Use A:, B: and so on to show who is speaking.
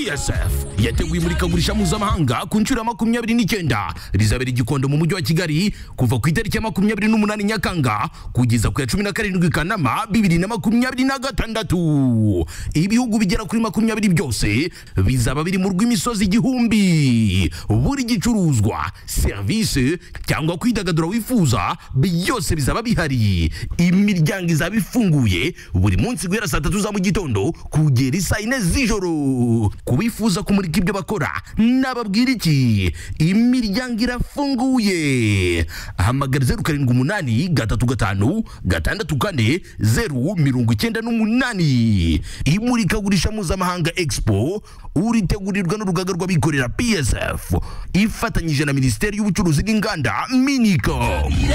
A: esf yateguye imurikagurisha mpuzamahanga ku nshuro ya makumyabiri n'icyenda rizabera igikondo mu mujyi wa kigali kuva ku itariki ya makumyabiri n'umunani nyakanga kugeza ku ya cumi na karindwi kanama bibiri na makumyabiri na gatandatu ibihugu bigera kuri makumyabiri byose bizaba biri mu rw'imisozi igihumbi buri gicuruzwa serivisi cyangwa kwidagadura wifuza byose bizaba bihari imiryango izaba ifunguye buri munsi guhera saa tatu za mu gitondo kugera isaa yine z'ijoro kubifuza kumurika ibyo bakora nababwira iki imiryango irafunguye hamagara zeru karindwi umunani gatatu gatanu gatandatu kane zeru mirongo icyenda n'umunani imurikagurisha mpuzamahanga expo uritegurirwa n'urugaga rw'abikorera psf ifatanyije na minisiteri y'ubucuruzi n'inganda minicom